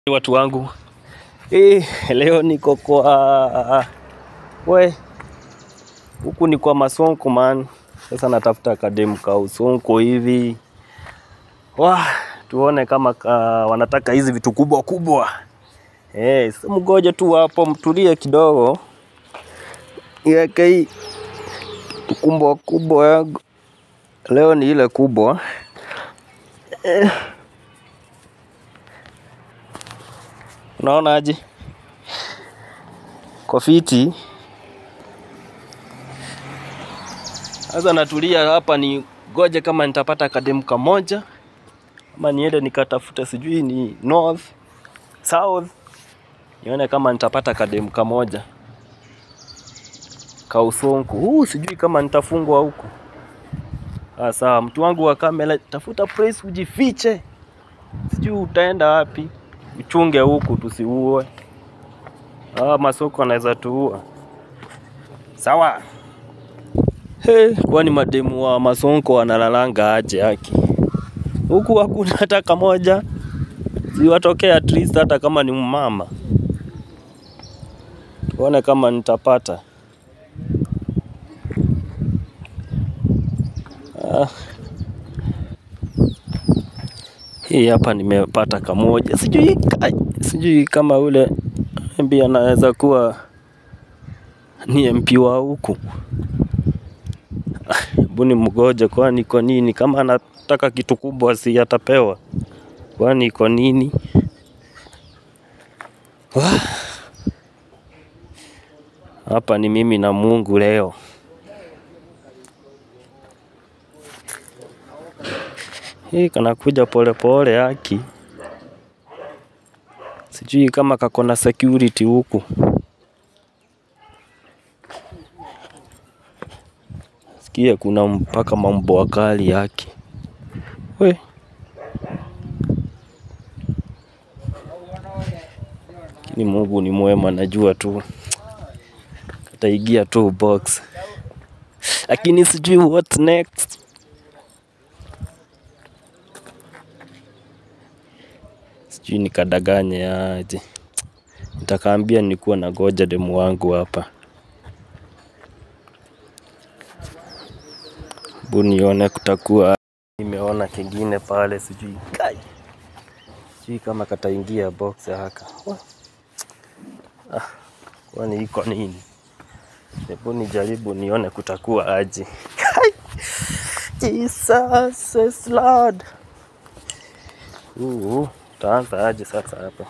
Watu wangu eh, leo niko kwa we huku ni kwa Masonko man. Sasa natafuta kademu ka Usonko hivi wa tuone kama ka, wanataka hizi vitu kubwa kubwa eh. Sasa mgoje tu hapo, mtulie kidogo, iweke hii kubwa kubwa yangu leo ni ile kubwa eh. Unaona aje? Kofiti. Sasa natulia hapa ni goje kama nitapata kademu kamoja ama niende nikatafuta sijui ni north, south. Nione kama nitapata kademu kamoja. Kausonku. Huu sijui kama nitafungwa huku. Ah, sawa, mtu wangu wa kamera, tafuta place ujifiche. Sijui utaenda wapi uchunge huku tusiuwe. Ah, masoko anaweza tuua. Sawa. Hey, kwani mademu wa masonko wanalalanga aje haki? Huku hakuna hata kamoja. Siwatokea at least hata kama ni mama. Tuone kama nitapata. Ah. Hii hapa nimepata kamoja. Sijui ai, sijui kama ule MP anaweza kuwa ni MP wa huku. Buni mgoje, kwani iko nini? Kama anataka kitu kubwa si atapewa? Kwani iko nini? Wah. Hapa ni mimi na Mungu leo. Hii kanakuja polepole haki. Sijui kama kako na security huku. Sikia kuna mpaka mambo wakali yake. We. Ni Mungu ni mwema, najua tu kataigia tu box, lakini sijui what next. Sijui nikadaganye aje. Nitakaambia nilikuwa na goja demu wangu hapa. Bu nione kutakuwa nimeona kingine pale sijui kai. Sijui kama kataingia box haka. Wa- Ah, kwani iko nini? Hebu nijaribu nione kutakuwa aje. Kai. Jesus is Lord. Uh, utaanza aje sasa hapa?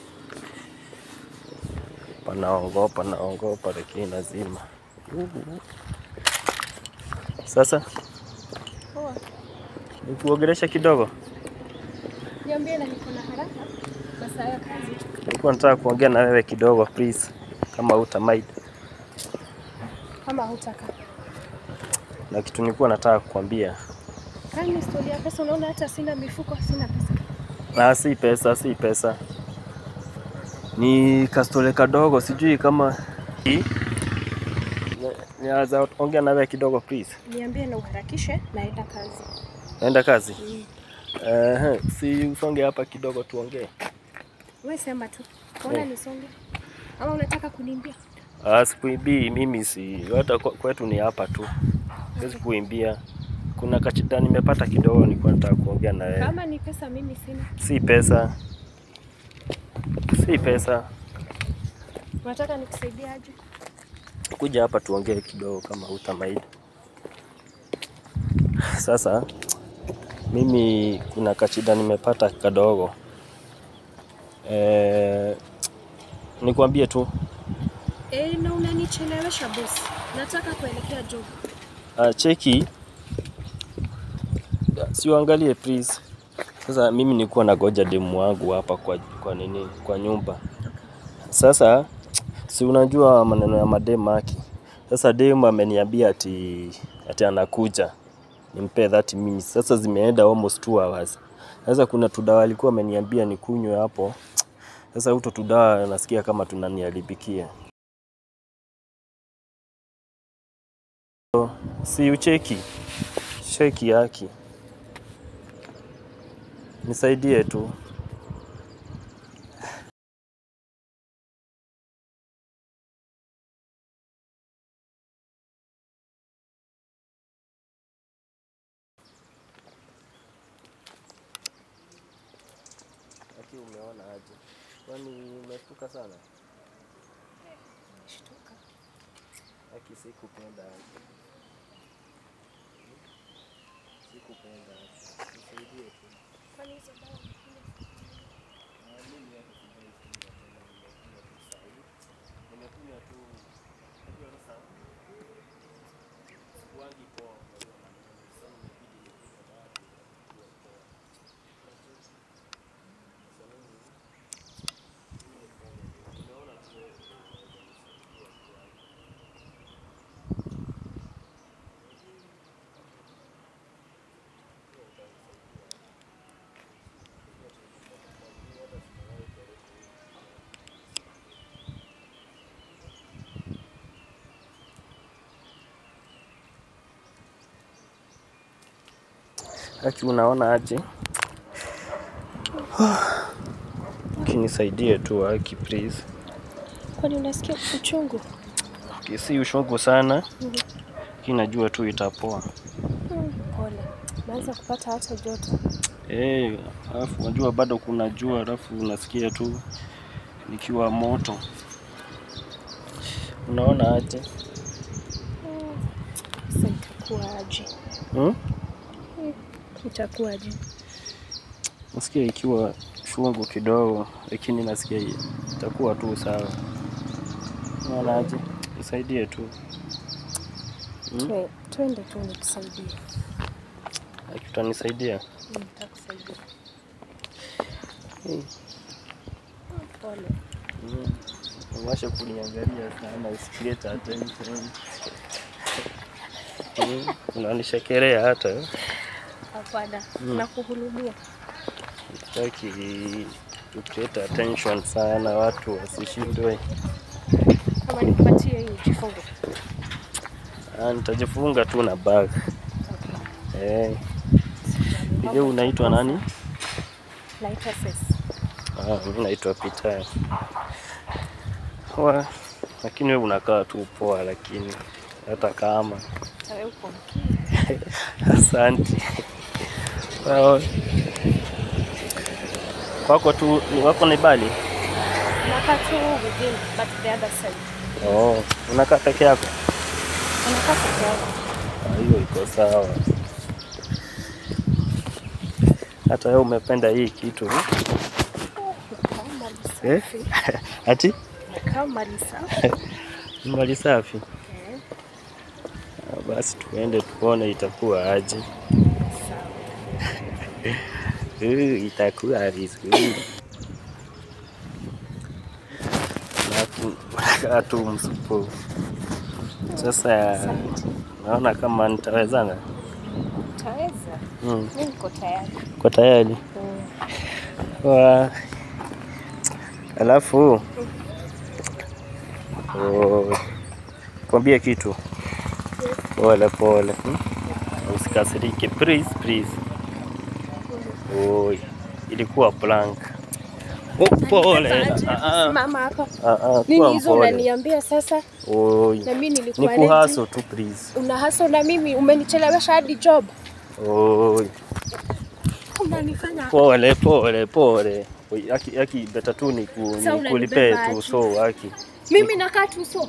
Panaongopa, naongopa lakini lazima. Uh. Sasa Poa. nikuogelesha kidogo. Niambie na niko na haraka. Masaa ya kazi. Nilikuwa nataka kuongea na wewe kidogo please, kama utamind. Kama hutaka. Na kitu nilikuwa nataka kukwambia. Kani historia ya pesa unaona hata sina mifuko, sina pesa. Ah, si pesa, si pesa. Ni kastole kadogo, sijui kama Ni- Niweza ongea na wewe kidogo please. Niambie na uharakishe naenda kazi. Naenda kazi. Mm. Eh, si usonge hapa kidogo tuongee. Wewe sema tu. Mbona Eh. nisonge? Ama unataka kuniambia? Ah, sikuimbii mimi si hata kwe- kwetu ni hapa tu. Siwezi kuimbia. Kuna kachida nimepata kidogo nilikuwa nataka kuongea na wewe. Kama ni pesa mimi sina. Si pesa. Si pesa. Unataka nikusaidie aje? Kuja hapa tuongee kidogo kama hutamind. Sasa mimi kuna kachida nimepata kadogo. Eh, nikwambie tu Eh, na unanichelewesha boss. Nataka kuelekea job. uh, cheki siuangalie please. Sasa mimi nilikuwa nagoja demu wangu hapa kwa, kwa nini kwa nyumba. Sasa si unajua maneno ya mademu haki. Sasa demu ameniambia ati ati anakuja nimpe 30 minutes. Sasa zimeenda almost 2 hours. Sasa kuna tudawa alikuwa ameniambia nikunywe hapo. Sasa huto tudawa nasikia kama tunaniharibikia. Si ucheki sheki yaki, nisaidie tu. umeona aje? Kwani umeshtuka sana? Shtuka. Haki sikupenda aje. Sikupenda aje. Nisaidie tu. Kwani hizo dawa Na mimi hata sijai kunywa tena, nimekunywa tu saa hii. Nimekunywa tu unajua sasa sikuwangi poa kwa hiyo maneno. Sasa imebidi nikunywe dawa ndio nikuwe poa. Sasa mimi mimi nifanye nini? Nimeona tu wewe unaweza nisaidia tu hapo. Haki unaona aje? Kinisaidie tu haki please. Kwani unasikia uchungu? Okay, si ushungu sana. Lakini najua tu itapoa. Mm, Pole. Naanza kupata hata joto. Eh, alafu unajua bado kuna jua alafu unasikia tu nikiwa moto. Unaona aje? Mm, Sasa itakuwaje? Hmm? Itakuwaje? Nasikia ikiwa shungu kidogo, lakini nasikia itakuwa tu sawa. Unaona aje? Nisaidie tu. Hmm? Twe- Twende tu nikusaidie. Haki utanisaidia? Mm, Nitakusaidia. Hmm. Pole. Mm. Uwashe kuniangalia sana usikilete attention. Mm. Unanishekelea hata Hapana. Mm. Nakuhurumia. sitaki to create attention sana, watu wasishindwe. Kama nikupatie hii jifunge. Ah, nitajifunga tu na bag. Okay. Eh, ile unaitwa nani? Naitwa Ses. Ah, mimi naitwa Peter. Wa, lakini wewe unakaa tu poa, lakini hata kama Tawe uko mkii. Asante. Well, wako tu ni wako ni Bali? Nakaa tu within but the other side. Oh, unakaa peke yako? Unakaa peke yako. Ah, Hiyo iko sawa. Hata wewe umependa hii kitu Nakaa mali eh? safi. Ati Nakaa mali safi. ni mali safi. Eh, Ah, Basi tuende tuone itakuwa aje. sawa. Uh, itakuwa vizuri. Alafu unakaa tu msupu. Sasa Asante. naona kama nitawezana. Utaweza? Mm. Mimi niko tayari. Kwa tayari Mm. wa alafu oh, kwambie kitu pole pole, hmm? usikasirike please please. Oi, ilikuwa prank. Oh, pole. Aje, Ah, ah, Simama hapa. ah, ah, Nini kuwa hizo mpole. unaniambia sasa? Oi, Na mimi ni nilikuwa kuhaso tu please. Una haso na mimi umenichelewesha hadi job. Oi, Unanifanya pole pole pole. Oi, Aki, aki beta tu ni ku- Sasa ni kulipe unanibeba tu aje? so aki. mimi nakaa tu so.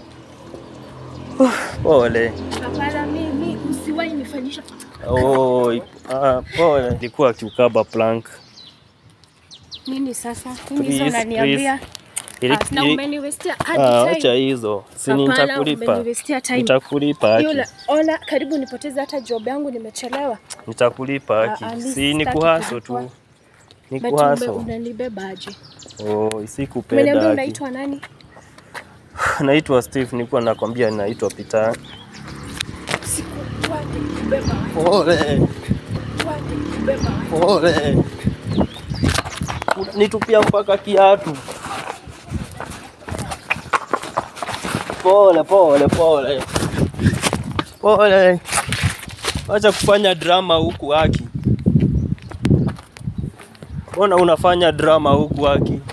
Pole. Hapana, mimi usiwahi nifanyisha. Oi, ah, pole. Ilikuwa kiukaba plank. Nini sasa? Nini hizo Please, unaniambia? Ili- Ah, na ili- umeniwestia hadi Ah, time. acha hizo. Si Hapana, nitakulipa. umeniwestia time. Nitakulipa haki. Yule, ona karibu nipoteze hata job yangu nimechelewa. Nitakulipa Ah, haki. ah, mi Si ni sitaki kuhaso kulipwa. tu. Ni But ume- kuhaso. unanibeba aje? Oi, sikupenda Umeniambia haki. unaitwa nani? Naitwa Steve, nilikuwa nakwambia naitwa Peter. Sikujua nikubeba aje. Pole. Sikujua nikubeba aje. Pole. Nitupia mpaka kiatu. Pole pole pole. Pole. Acha kufanya drama huku haki. Mbona unafanya drama huku haki?